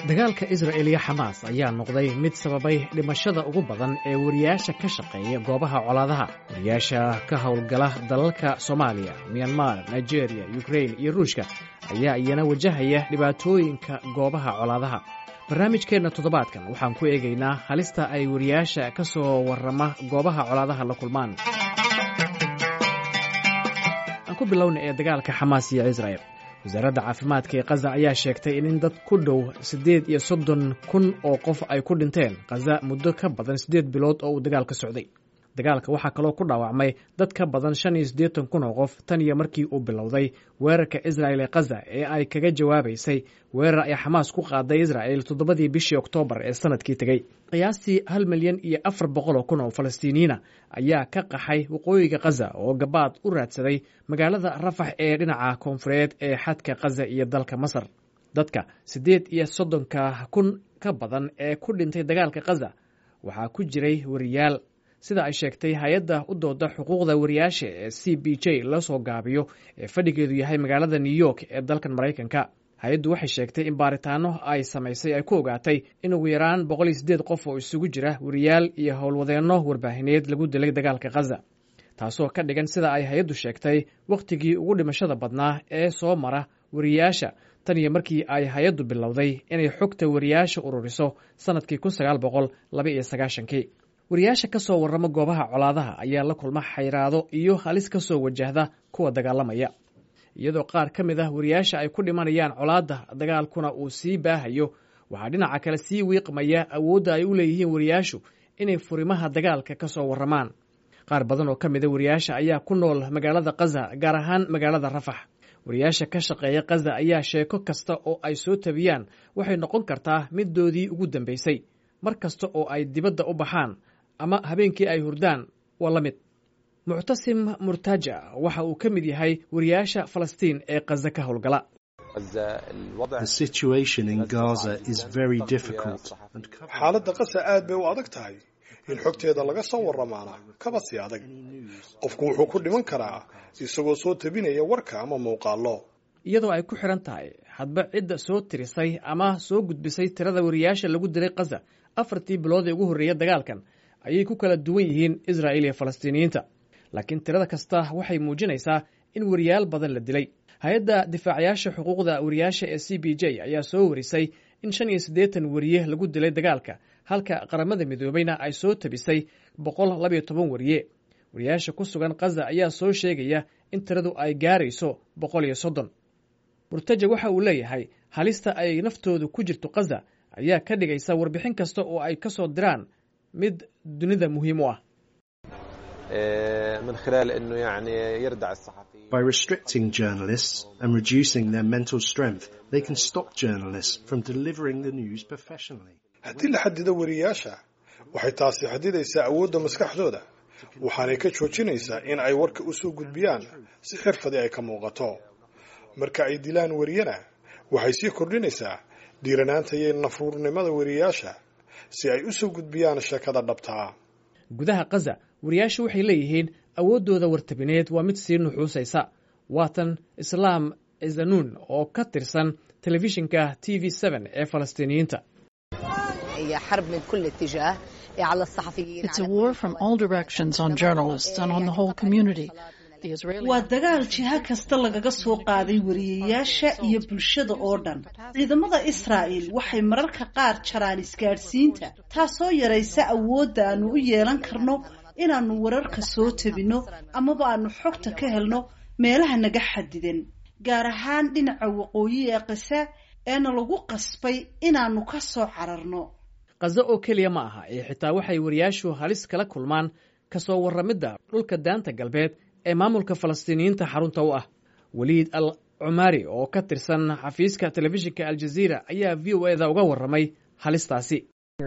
dagaalka isra'el iyo xamaas ayaa noqday mid sababay dhimashada ugu badan ee wariyaasha ka shaqeeya goobaha colaadaha wariyaasha ka howlgala dalalka soomaaliya myanmar nigeria ukrain iyo ruushka ayaa iyana wajahaya dhibaatooyinka goobaha colaadaha barnaamijkeenna toddobaadkan waxaan ku eegaynaa halista ay wariyaasha ka soo warrama goobaha colaadaha la kulmaan aan ku bilowna ee dagaalka xamaas iyo isra'el wasaaradda caafimaadka ee khaza ayaa sheegtay in dad ku dhow siddeed iyo soddon kun oo qof ay ku dhinteen khaza muddo ka badan siddeed bilood oo uu dagaalka socday dagaalka waxaa kaloo ku dhaawacmay dad ka badan shan iyo siddeetan kun oo qof tan iyo markii uu bilowday weerarka isra'el ee khaza ee ay kaga jawaabaysay weerar ay xamaas ku qaaday isra'el toddobadii bishii oktoobar ee sanadkii tegey qiyaastii hal milyan iyo afar boqol oo kun oo falastiiniyiina ayaa ka qaxay waqooyiga khaza oo gabaad u raadsaday magaalada rafax ee dhinaca koonfureed ee xadka khaza iyo dalka masar dadka siddeed iyo soddonka kun ka badan ee ku dhintay dagaalka khaza waxaa ku jiray wariyaal sida ay sheegtay hay-adda u dooda xuquuqda wariyaasha ee c b j la soo gaabiyo ee fadhigeedu yahay magaalada new york ee dalkan maraykanka hay-addu waxay sheegtay in baaritaano ay samaysay ay ku ogaatay in ugu yaraan boqol iyo siddeed qof oo isugu jira wariyaal iyo howlwadeenno warbaahineed lagu dilay dagaalka khaza taasoo ka dhigan sida ay hay-addu sheegtay wakhtigii ugu dhimashada badnaa ee soo mara wariyaasha tan iyo markii ay hay-addu bilowday inay xogta wariyaasha ururiso sannadkii kun sagaal boqol laba iyo sagaashankii wariyaasha ka soo warrama goobaha colaadaha ayaa la kulma xayraado iyo halis ka soo wajahda kuwa dagaalamaya iyadoo qaar ka mid ah wariyaasha ay ku dhimanayaan colaadda dagaalkuna uu sii baahayo waxaa dhinaca kale sii wiiqmaya awoodda ay u leeyihiin wariyaashu inay furimaha dagaalka ka soo warramaan qaar badan oo ka mida wariyaasha ayaa ku nool magaalada khaza gaar ahaan magaalada rafax wariyaasha ka shaqeeya khaza ayaa sheeko kasta oo ay soo tabiyaan waxay noqon kartaa middoodii ugu dambaysay mar kasta oo ay dibadda u baxaan ama habeenkii ay hurdaan waa la mid muctasim murtaja waxa uu ka mid yahay wariyaasha falastiin ee khaza ka howlgala xaaladda kasa aad bay u adag tahay in xogteeda laga soo warramaana kaba sii adag qofku wuxuu ku dhiman karaa isagoo soo tabinaya warka ama muuqaallo iyadoo ay ku xidhan tahay hadba cidda soo tirisay ama soo gudbisay tirada wariyaasha lagu dilay khaza afartii bilood ee ugu horreeya dagaalkan ayay ku kala duwan yihiin israa'il iyo falastiiniyiinta laakiin tirada kasta waxay muujinaysaa in wariyaal badan la dilay hay-adda difaacayaasha xuquuqda wariyaasha ee c b j ayaa soo warisay in shan iyo siddeetan wariye lagu dilay dagaalka halka qaramada midoobayna ay soo tabisay boqol labayo toban wariye wariyaasha ku sugan khaza ayaa soo sheegaya in tiradu ay gaarayso boqol iyo soddon murtaja waxa uu leeyahay halista ay naftoodu ku jirto khaza ayaa ka dhigaysa warbixin kasta oo ay ka soo diraan mid dunida muhiim u ah By restricting journalists and reducing their mental strength, they can stop journalists from delivering the news professionally. haddii la xadido wariyaasha waxay taasi xadidaysaa awoodda maskaxdooda waxaanay ka joojinaysaa in ay warka u soo gudbiyaan si xirfadi ay ka muuqato marka ay dilaan wariyana waxay sii kordhinaysaa dhiiranaanta iyo nafruurnimada wariyaasha si ay u soo gudbiyaan sheekada dhabtaa gudaha khaza wariyaashu waxay leeyihiin awooddooda wartabineed waa mid sii nuxuusaysa waatan islaam zanuun oo ka tirsan telefishinka t v ee falastiiniyiinta waa dagaal jiha kasta lagaga soo qaaday wariyayaasha iyo bulshada oo dhan ciidamada israa'il waxay mararka qaar jaraan isgaadhsiinta taasoo yaraysa awoodda aanu u yeelan karno inaannu wararka soo tabinno amaba aanu xogta ka helno meelaha naga xadidan gaar ahaan dhinaca waqooyi ee kisa eena lagu qasbay inaannu ka soo cararno khaza oo keliya ma aha ee xitaa waxay wariyaashu halis kala kulmaan ka soo warramidda dhulka daanta galbeed ee maamulka falastiiniyiinta xarunta u ah weliid al cumaari oo ka tirsan xafiiska telefishinka aljaziira ayaa v o eda uga warramay halistaasi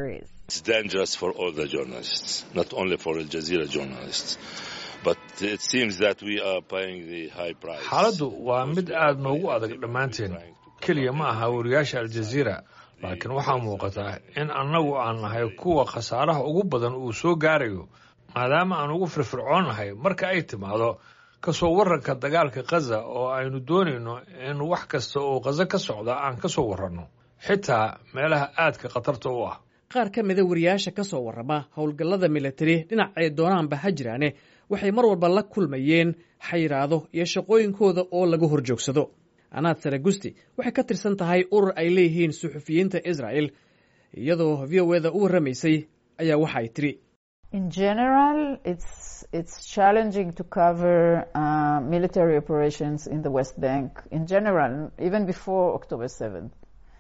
xaaladdu waa mid aad noogu adag dhammaanteen keliya ma aha wariyaasha aljaziira laakiin waxaa muuqataa in annagu aan nahay kuwa khasaaraha ugu badan uu soo gaarayo maadaama aan ugu firfircoonnahay marka ay timaado ka soo warranka dagaalka khaza oo aynu doonayno in wax kasta oo khaza ka socda aan ka soo warranno xitaa meelaha aadka khatarta u ah qaar ka mida wariyaasha ka soo warrama howlgallada militari dhinacay doonaanba ha jiraane waxay mar walba la kulmayeen xayiraado iyo shaqooyinkooda oo laga hor joogsado anaad saragusti waxay ka tirsan tahay urur ay leeyihiin suxufiyiinta israa'el iyadoo v o eda u warramaysay ayaa waxa ay tiri In general, it's it's challenging to cover uh, military operations in the West Bank. In general, even before October 7th,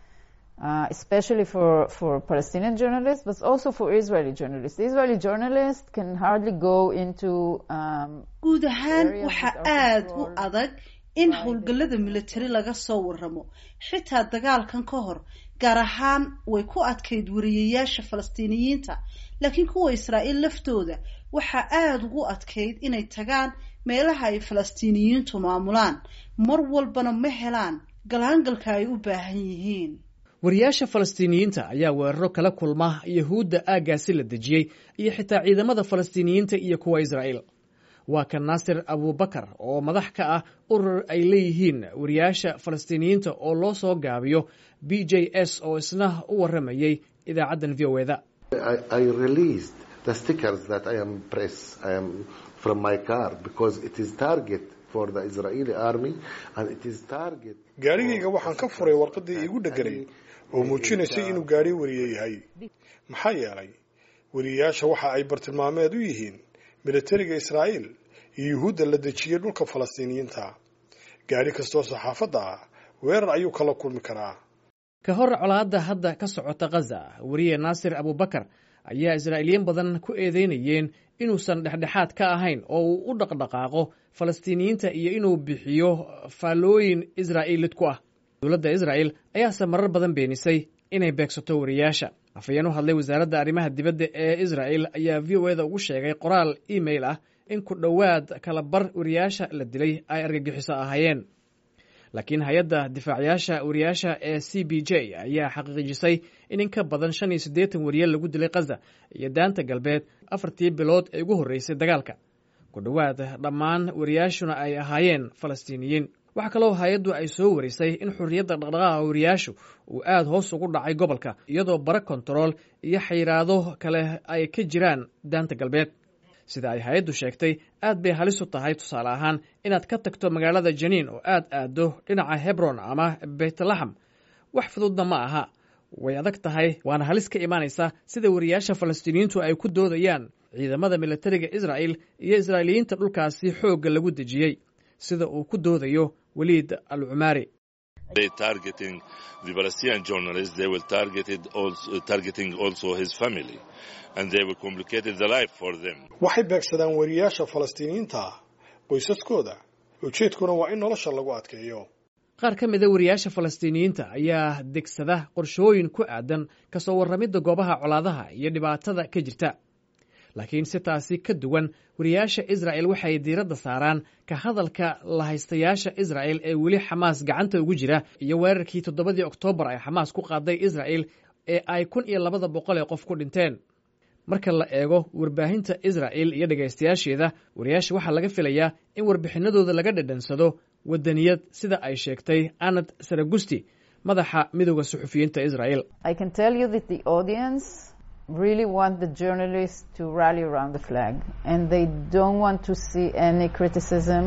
uh, especially for, for Palestinian journalists, but also for Israeli journalists. The Israeli journalists can hardly go into. Um, guud ahaan areas waxaa without aad u control. adag in howlgallada militari laga soo warramo xitaa dagaalkan ka hor gaar ahaan way ku adkayd wariyayaasha falastiiniyiinta laakiin kuwa israa'iil laftooda waxaa aada ugu adkayd inay tagaan meelaha ay falastiiniyiintu maamulaan mar walbana ma helaan galaangalka ay u baahan yihiin wariyaasha falastiiniyiinta ayaa weeraro kala kulma yahuudda aaggaasi la dejiyey iyo xitaa ciidamada falastiiniyiinta iyo kuwa israa'iil waa kan naasir abubakar oo madax ka ah urur ay leeyihiin wariyaasha falastiiniyiinta oo loo soo gaabiyo b j s oo isna u warramayey idaacaddan v o eda I, I released the stickers that I am press I am from my car because it is target for the Israeli army and it is target. gaarigayga waxaan ka furay warqaddii iigu dheganay oo muujinaysay inuu gaari wariye yahay maxaa yeelay wariyayaasha waxa ay bartilmaameed u yihiin militariga israa'iil iyo yuhuudda la dejiyey dhulka falastiiniyiinta gaari kastoo saxaafadda ah weerar ayuu kala kulmi karaa ka hor colaadda hadda ka socota khaza wariye naasir abubakar ayaa israa'iiliyiin badan ku eedeynayeen inuusan dhexdhexaad ka ahayn oo uu u dhaqdhaqaaqo falastiiniyiinta iyo inuu bixiyo faallooyin israa'iilid ku ah dowladda israa'el ayaase marar badan beenisay inay beegsato wariyaasha afhayeen u hadlay wasaaradda arrimaha dibadda ee israa'el ayaa v o eda ugu sheegay qoraal email ah in ku dhowaad kala bar wariyaasha la dilay ay argagixiso ahaayeen laakiin hay-adda difaacayaasha wariyaasha ee c b j ayaa xaqiijisay in in ka badan shan iyo siddeetan wariye lagu dilay khaza iyo daanta galbeed afartii bilood ee ugu horreysay dagaalka ku dhowaad dhammaan wariyaashuna ay ahaayeen falastiiniyiin waxaa kaloo hay-addu ay soo warisay in xurriyadda dhaqdhaqaaqa wariyaashu uu aada hoos ugu dhacay gobolka iyadoo bara kontarool iyo xayiraado kale ay ka jiraan daanta galbeed sida ay hay-addu sheegtay aad bay halis u tahay tusaale ahaan inaad ka tagto magaalada janiin oo aad aaddo dhinaca hebron ama beytlaxam wax fududna ma aha way adag tahay waana halis ka imaanaysa sida wariyaasha falastiiniyiintu ay ku doodayaan ciidamada militariga israa'el iyo israa'iiliyiinta dhulkaasi xoogga lagu dejiyey sida uu ku doodayo weliid al cumaari they targeting the Palestinian journalist, they will target it also, targeting also his family, and they will complicate the life for them. waxay beegsadaan wariyaasha falastiiniyiinta ah qoysaskooda ujeedkuna waa in nolosha lagu adkeeyo qaar ka mida wariyaasha falastiiniyiinta ayaa degsada qorshooyin ku aadan ka soo warramidda goobaha colaadaha iyo dhibaatada ka jirta laakiin si taasi ka duwan wariyaasha israa'el waxay diiradda saaraan ka hadalka lahaystayaasha israa'el ee weli xamaas gacanta ugu jira iyo weerarkii toddobadii oktoobar ay xamaas ku qaaday israa'el ee ay kun iyo labada boqol ee qof ku dhinteen marka la eego warbaahinta israa'el iyo dhegaystayaasheeda wariyaasha waxaa laga filayaa in warbixinadooda laga dhadhansado waddaniyad sida ay sheegtay anad saragusti madaxa midooda suxufiyiinta israa'el I can tell you that the audience really want the journalists to rally around the flag and they don't want to see any criticism.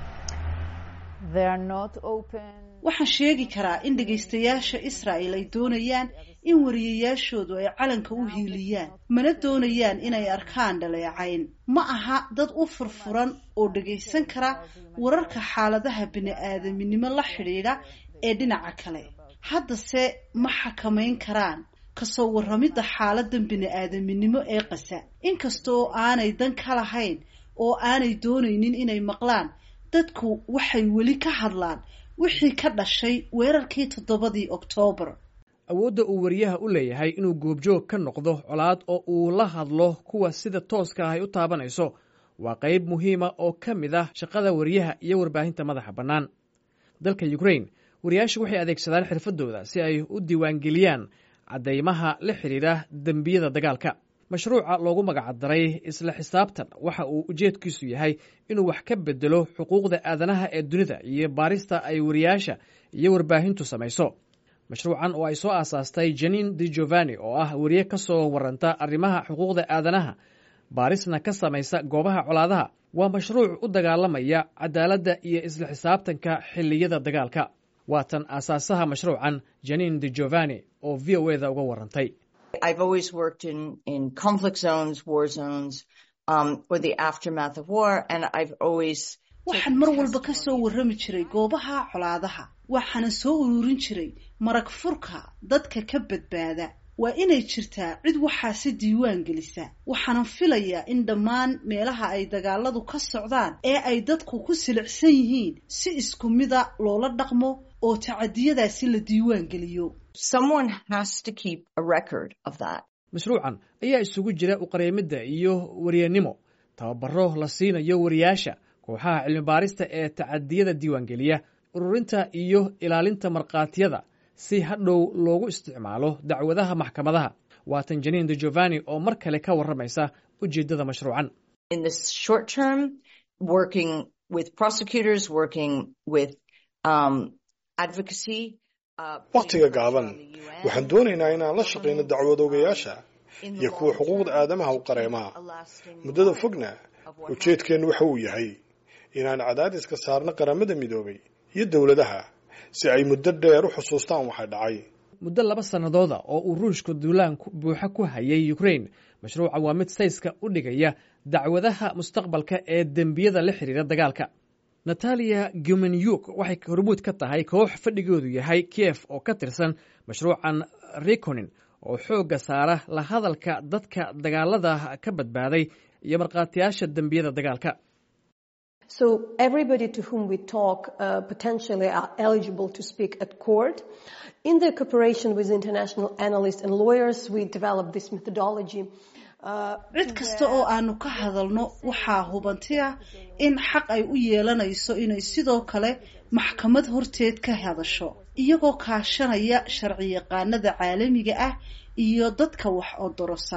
They are not open. waxaan sheegi karaa in dhegaystayaasha israa'el ay doonayaan in wariyayaashoodu ay calanka u hiiliyaan mana doonayaan inay arkaan dhaleecayn ma aha dad u furfuran oo dhagaysan kara wararka xaaladaha bini-aadaminimo la xidhiidha ee dhinaca kale haddase ma xakamayn karaan kasoo warramidda xaaladan bini-aadaminimo ee qasa inkastoo aanay dan ka lahayn oo aanay doonaynin inay maqlaan dadku waxay weli ka hadlaan wixii ka dhashay weerarkii toddobadii oktoobar awoodda uu wariyaha u leeyahay inuu goobjoog ka noqdo colaad oo uu la hadlo kuwa sida tooska ah ay u taabanayso waa qayb muhiima oo ka mid ah shaqada wariyaha iyo warbaahinta madaxa bannaan dalka ukrain wariyaashu waxay adeegsadaan xirfadooda si ay u diiwaangeliyaan caddaymaha la xidhiidha dembiyada dagaalka mashruuca loogu magacdaray isla xisaabtan waxa uu ujeedkiisu yahay inuu wax ka bedelo xuquuqda aadanaha ee dunida iyo baarista ay wariyaasha iyo warbaahintu samayso mashruucan oo ay soo aasaastay janin di giovanni oo ah weriye ka soo waranta arrimaha xuquuqda aadanaha baarisna ka samaysa goobaha colaadaha waa mashruuc u dagaalamaya cadaaladda iyo isla xisaabtanka xilliyada dagaalka waatan aasaasaha mashruucan janin di giovanni oo v o eda uga warantay waxaan mar walba ka soo warrami jiray goobaha colaadaha waxaana soo ururin jiray marag furka dadka ka badbaada waa inay jirtaa cid waxaasi diiwaan gelisa waxaanan filayaa in dhammaan meelaha ay dagaaladu ka socdaan ee ay dadku ku silicsan yihiin si isku mida loola dhaqmo oo tacadiyadaasi la diiwaan geliyo mashruucan ayaa isugu jira uqareemidda iyo waryanimo tababaro la siinayo wariyaasha kooxaha cilmibaarista ee tacadiyada diiwaangeliya ururinta iyo ilaalinta markhaatiyada si hadhow loogu isticmaalo dacwadaha maxkamadaha waatan janin de giovanni oo mar kale ka warramaysa ujeeddada mashruucan wakhtiga gaaban waxaan doonaynaa inaan la shaqayno dacwadoogayaasha iyo kuwa xuquuqda aadamaha u qareemaha muddada fogna ujeedkeennu waxa uu yahay inaan cadaadiska saarno qaramada midoobay iyo dowladaha si ay muddo dheer u xusuustaan waxa dhacay muddo laba sannadooda oo uu ruushku duulaan buuxa ku hayay ukrain mashruuca waa mid sayska u dhigaya dacwadaha mustaqbalka ee dembiyada la xidhiira dagaalka nataliya gumenyuk waxay hormuud ka tahay koox fadhigoodu yahay kiev oo ka tirsan mashruucan rikonin oo xoogga saara la hadalka dadka dagaalada ka badbaaday iyo markhaatiyaasha dembiyada dagaalka So everybody to whom we talk uh, potentially are eligible to speak at court. In the cooperation with international analysts and lawyers, we developed this methodology. cid kasta oo aanu ka hadalno waxaa hubanti ah in xaq ay u yeelanayso inay sidoo kale maxkamad horteed ka hadasho iyagoo kaashanaya sharciyaqaanada caalamiga ah iyo dadka wax odorosa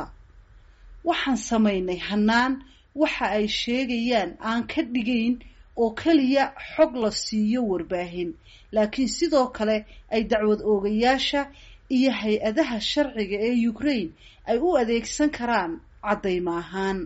waxaan samaynay hannaan waxa ay sheegayaan aan ka dhigayn oo keliya xog la siiyo warbaahin laakiin sidoo kale ay dacwad oogayaasha iyo hay-adaha sharciga ee ukraine ay u adeegsan karaan caddayma ahaan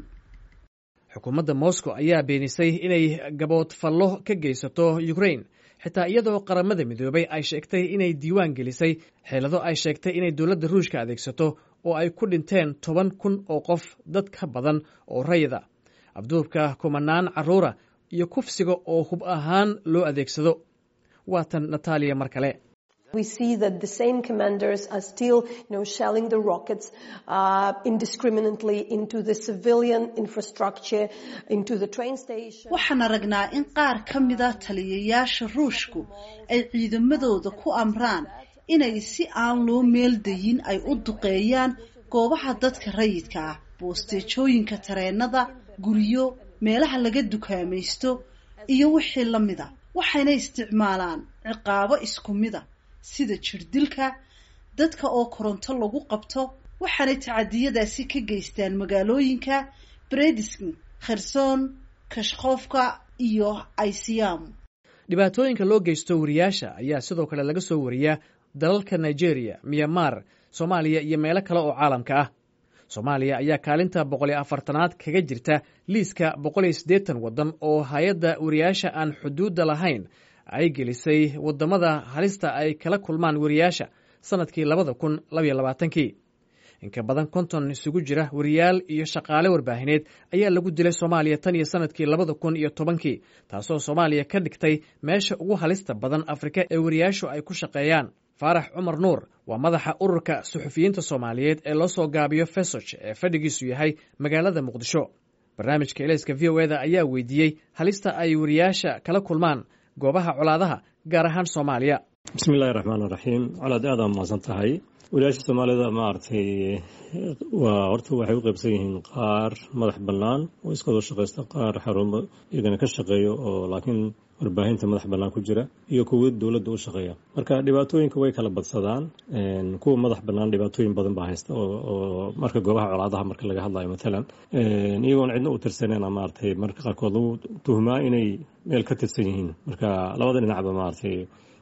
xukuumadda moscow ayaa beenisay inay gaboodfallo ka geysato ukraine xitaa iyadoo qaramada midoobay ay sheegtay inay diiwaan gelisay xeelado ay sheegtay inay dowladda ruushka adeegsato oo ay ku dhinteen toban kun oo qof dad ka badan oo rayida abduubka kumanaan carruura iyo kufsiga oo hub ahaan loo adeegsado waatan nataaliya mar kale We see that the same commanders are still, you know, shelling the rockets uh, indiscriminately into the civilian infrastructure, into the train station. waxaan aragnaa in qaar ka mida taliyayaasha ruushku ay ciidamadooda ku amraan inay si aan loo meeldayin ay u duqeeyaan goobaha dadka rayidka ah boosteejooyinka tareenada guryo meelaha laga dukaamaysto iyo wixii la mida waxayna isticmaalaan ciqaabo isku mida sida jirdilka dadka oo koronto lagu qabto waxaanay tacadiyadaasi ka geystaan magaalooyinka bredisk kherson kashkofka iyo iciyam dhibaatooyinka loo geysto wariyaasha ayaa sidoo kale laga soo wariyaa dalalka nigeria myanmar soomaaliya iyo meelo kale oo caalamka ah soomaaliya ayaa kaalinta boqol iyo afartanaad kaga jirta liiska boqol iyo siddeetan waddan oo hay-adda wariyaasha aan xuduudda lahayn ay gelisay waddamada halista ay kala kulmaan wariyaasha sannadkii labada kun labaiyo labaatankii inka badan konton isugu jira wariyaal iyo shaqaale warbaahineed ayaa lagu dilay soomaaliya tan iyo sannadkii labada kun iyo tobankii taasoo soomaaliya ka dhigtay meesha ugu halista badan afrika ee wariyaashu ay ku shaqeeyaan faarax cumar nuur waa madaxa ururka suxufiyiinta soomaaliyeed ee loo soo gaabiyo fesoc ee fadhigiisu yahay magaalada muqdisho barnaamijka elayska v o eda ayaa weydiiyey halista ay wariyaasha kala kulmaan goobaha colaadaha gaar ahaan soomaaliya bismi illahi raxmaan iraxiim colaad aad aa mahadsan tahay wariyaasha soomaalida maaragtay waa horta waxay u qaybsan yihiin qaar madax bannaan oo iskadoo shaqaysta qaar xarumo iyagana ka shaqeeya oo laakiin warbaahinta madax bannaan ku jira iyo kuwa dowladda u shaqeeya marka dhibaatooyinka way kala badsadaan kuwa madax bannaan dhibaatooyin badan baa haysta oo marka goobaha colaadaha marka laga hadlayo matalan iyagoon cidna u tirsaneen maaragtay marka qaarkood lagu tuhmaa inay meel ka tirsan yihiin marka labada dhinacba maaragtay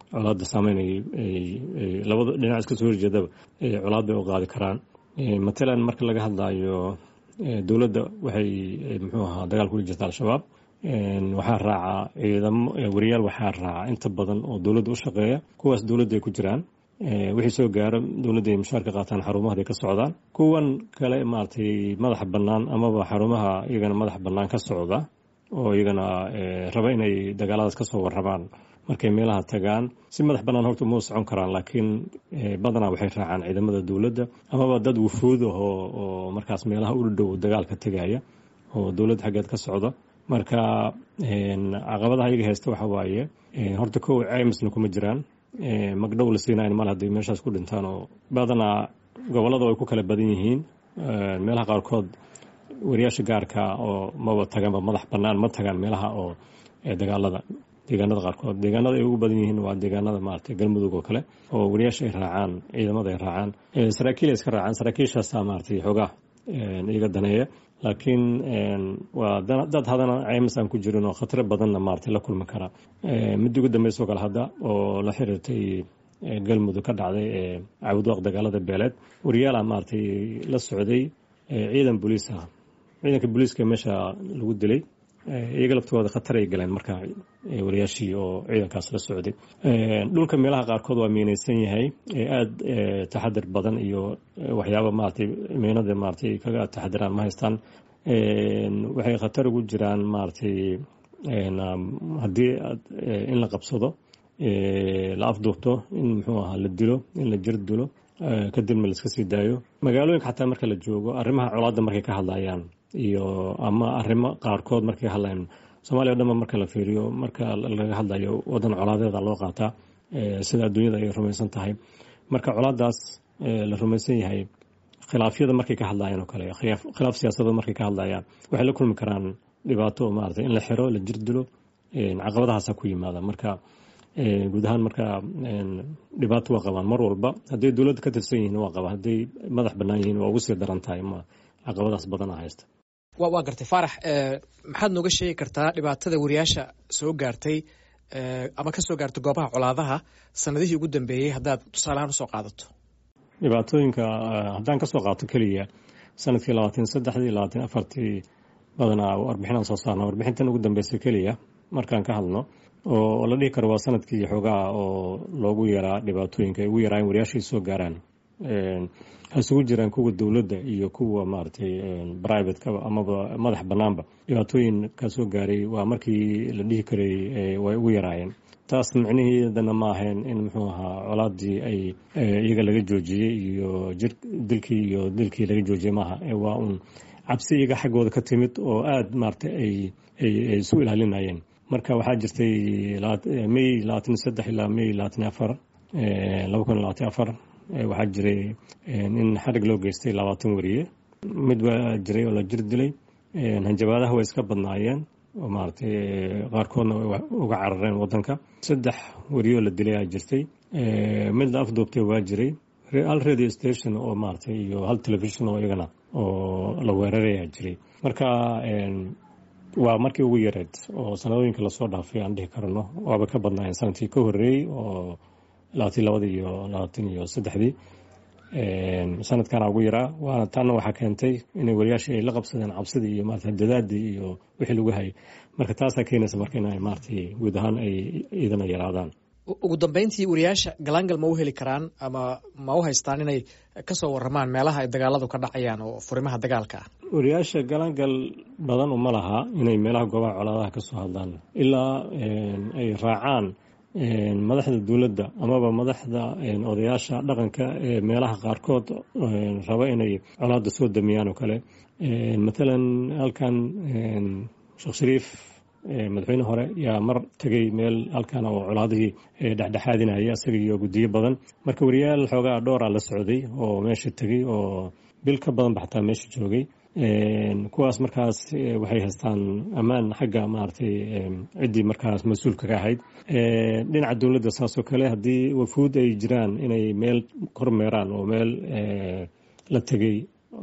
colaadda saameyn labada dhinac iska soo horjeedaba colaad bay u qaadi karaan matalan marka laga hadlayo dowladda waxay muxuu ahaa dagaal kula jirta al-shabaab waxaa raaca ciidamo wariyaal waxaa raaca inta badan oo dowladda u shaqeeya kuwaas dowladda ay ku jiraan wixii soo gaaro dowladda ay mushaar ka qaataan xarumahaday ka socdaan kuwan kale maaragtay madaxa bannaan amaba xarumaha iyagana madaxa bannaan ka socda oo iyagana raba inay dagaaladaas ka soo warramaan markay meelaha tagaan si madax bannaan horta uma socon karaan laakiin badanaa waxay raacaan ciidamada dowladda amaba dad wufuud ahoo oo markaas meelaha u dhow dagaalka tegaya oo dowladda xaggeed ka socda marka caqabadaha iyaga haysta waxa waaye horta kow caymisna kuma jiraan magdhow la siinayn mal hadday meeshaas ku dhintaan oo badanaa gobollada ay ku kala badan yihiin meelaha qaarkood wariyaasha gaarka oo maba taganba madax bannaan ma tagaan meelaha oo dagaalada deegaanada qaarkood deegaanada ay ugu badan yihiin waa deegaanada maaragtay galmudug oo kale oo wariyaasha ay raacaan ciidamada ay raacaan saraakiil ay iska raacaan saraakiishaasaa maaragtay xoogaa iyaga daneeya laakiin waa dad hadana ceymis aan ku jirin oo khatro badanna maaragtay la kulmi kara mid ugu dambeysoo kale hadda oo la xiriirtay galmudug ka dhacday ee cawdwaaq dagaalada beeleed wariyaala maaragtay la socday ciidan booliis ah ciidanka booliiska meesha lagu dilay iyaga laftooda khatar ay galeen marka wariyaashii oo ciidankaas la socday dhulka meelaha qaarkood waa miinaysan yahay aada taxadir badan iyo waxyaaba maaragtay miinada maaragtay kaga taxadiraan ma haystaan waxay khatar ugu jiraan maaragtay haddii in la qabsado la afduubto in muxuu ahaa la dilo in la jir dilo kadibna la iska sii daayo magaalooyinka xataa marka la joogo arrimaha colaadda markay ka hadlayaan iyo ama arrimo qaarkood markay ka hadlayaan soomaaliya o dhanba marka la fiiriyo marka laga hadlayo waddan colaadeeda loo qaataa sida adduunyada ay rumaysan tahay marka colaadaas la rumaysan yahay khilaafyada markay ka hadlayaan oo kale khilaaf siyaasadda markay ka hadlayaan waxay la kulmi karaan dhibaato maarata in la xiro la jir dilo caqabadahaasa ku yimaada marka guud ahaan marka dhibaato waa qabaan mar walba hadday dowladda ka tirsan yihiin waa qabaan hadday madax bannaan yihiin waa ugu sii daran tahay ma caqabadaas badanaa haysta waa gartay faarax maxaad nooga sheegi kartaa dhibaatada wariyaasha soo gaartay ama ka soo gaartay goobaha colaadaha sanadihii ugu dambeeyey haddaad tusaalehaan usoo qaadato dhibaatooyinka haddaan kasoo qaato keliya sanadkii labaatan saddexdii labaatan afartii badanaa warbixinaan soo saarna warbixintan ugu dambeysay keliya markaan ka hadno oo la dhihi karo waa sanadkii xoogaha oo loogu yaraa dhibaatooyinka ay ugu yaraayen wariyaashay soo gaaraan ha isugu jiraan kuwa dowladda iyo kuwa maaragtay brivatekaba amaba madax bannaanba dhibaatooyin ka soo gaaray waa markii la dhihi karay way ugu yaraayeen taas micnihiidana ma ahayn in muxuu ahaa colaadii ay iyaga laga joojiyey iyo jir dilkii iyo dilkii laga joojiyey maaha waa uun cabsi iyaga xaggooda ka timid oo aada maaragtay ay ay isu ilaalinayeen marka waxaa jirtay may labaatan saddex ilaa may labaatan afar laba kun labaatan afar waxaa jiray in xarig loo geystay labaatan wariye mid baa jiray oo la jir dilay hanjabaadaha way iska badnaayeen oo maaragtay qaarkoodna uga carareen wadanka saddex wariyoo la dilay aa jirtay mid la afduubtay waa jiray hal radio station oo maaragtay iyo hal television oo iyagana oo la weerarayaa jiray marka waa markii ugu yareed oo sanadooyinka lasoo dhaafay aan dhihi karno waaba ka badnaayeen sanadkii ka horreeyey oo labaatan labadii iyo labaatan iyo saddexdii sanadkana ugu yaraa waana taana waxaa keentay inay wariyaashii ay la qabsadeen cabsidii iyo maarata dadaadii iyo wixii lagu hayay marka taasaa keenaysa marka in maaragtay guud ahaan ay idana yaraadaan ugu dambeyntii wariyaasha galaangal ma u heli karaan ama ma u haystaan inay kasoo waramaan meelaha ay dagaaladu ka dhacayaan oo furimaha dagaalka ah wariyaasha galaangal badan uma laha inay meelaha goobaha colaadaha ka soo hadlaan ilaa ay raacaan madaxda dowladda amaba madaxda odayaasha dhaqanka ee meelaha qaarkood raba inay colaada soo damiyaan oo kale matalan halkan sheekh shariif madaxweyne hore yaa mar tegay meel halkan oo colaadihii dhexdhexaadinaya isaga iyo guddiyo badan marka wariyaal xoogaa dhowraa la socday oo meesha tegey oo bil ka badan ba xataa meesha joogay kuwaas markaas waxay haystaan ammaan xagga maaragtay ciddii markaas mas-uulka ka ahayd dhinaca dowladda saasoo kale haddii wafuud ay jiraan inay meel kormeeraan oo meel la tegey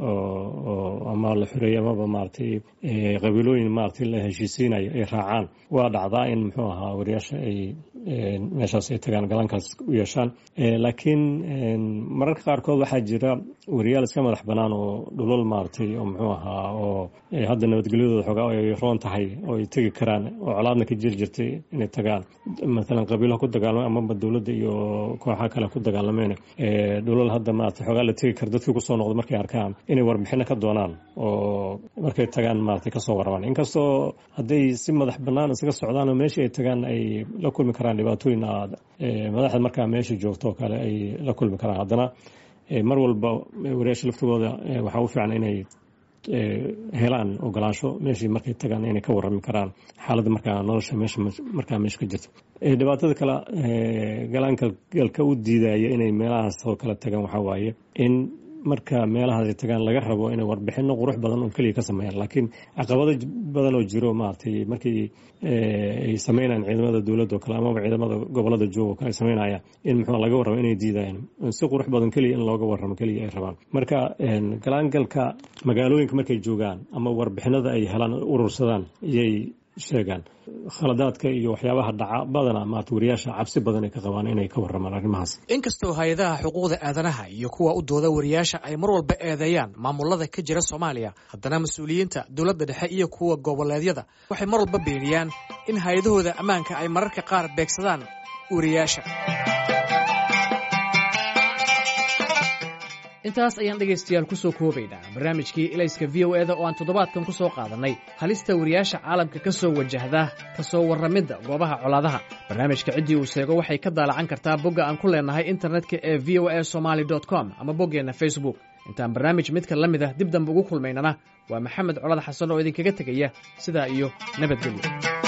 ama la xoreeyey amaba maaragtay qabiilooyin maaragtay la heshiisiinayo ay raacaan waa dhacdaa in muxuu ahaa wariyaasha ay meeshaas ay tagaan galaankaas u yeeshaan laakiin mararka qaarkood waxaa jira wariyaal iska madax bannaan oo dhulal maaragtay oo muxuu ahaa oo hadda nabadgelyadooda xoogaa ay roon tahay oo ay tegi karaan oo colaadna ka jiri jirtay inay tagaan maalan qabiilaha ku dagaalamay amaba dowladda iyo kooxaha kale ku dagaalameen dhulal hadda maaragtay xoogaa la tegi kara dadkii kusoo noqda markay arkaan inay warbixino ka doonaan oo markay tagaan maaragtay kasoo warramaan inkastoo hadday si madax bannaan isaga socdaan oo meeshii ay tagaan ay la kulmi karaan dhibaatooyin aad madaxda markaa meesha joogto oo kale ay la kulmi karaan haddana mar walba wariyaasha laftigooda waxaa u fiican inay helaan ogolaansho meeshii markay tagaan inay ka warrami karaan xaaladda markaa nolosha meesha markaa meesha ka jirto dhibaatada kale galaanka galka u diidaya inay meelahaas oo kale tagaan waxaa waaye in marka meelahaas ay tagaan laga rabo inay warbixino qurux badan oo keliya ka sameeyaan laakiin caqabado badan oo jiro maaragtay markii ay sameynayaan ciidamada dowladda oo kale amaba ciidamada gobolada jooga oo kale ay sameynayaan in muxuu laga warramo inay diidayaan si qurux badan keliya in looga warramo keliya ay rabaan marka galaangalka magaalooyinka markay joogaan ama warbixinada ay helaan urursadaan iyay sheegaan khaladaadka iyo waxyaabaha dhaca badana maarta wariyaasha cabsi badan ay ka qabaan inay ka warramaan arrimahaas inkastoo hay-adaha xuquuqda aadanaha iyo kuwa u dooda wariyaasha ay mar walba eedeeyaan maamulada ka jira soomaaliya haddana mas-uuliyiinta dowladda dhexe iyo kuwa goboleedyada waxay mar walba beeniyaan in hay-adahooda ammaanka ay mararka qaar beegsadaan wariyaasha intaas ayaan dhegaystayaal ku soo koobaynaa barnaamijkii ilayska v o eda oo aan toddobaadkan ku soo qaadannay halista wariyaasha caalamka ka soo wajahda ka soo warramidda goobaha colaadaha barnaamijka ciddii uu sheego waxay ka daalacan kartaa bogga aan ku leennahay internetka ee v o a somaali com ama boggeenna facebook intaan barnaamij midka la mid ah dib dambe ugu kulmaynana waa maxamed colad xasan oo idinkaga tegaya sidaa iyo nabadgelyo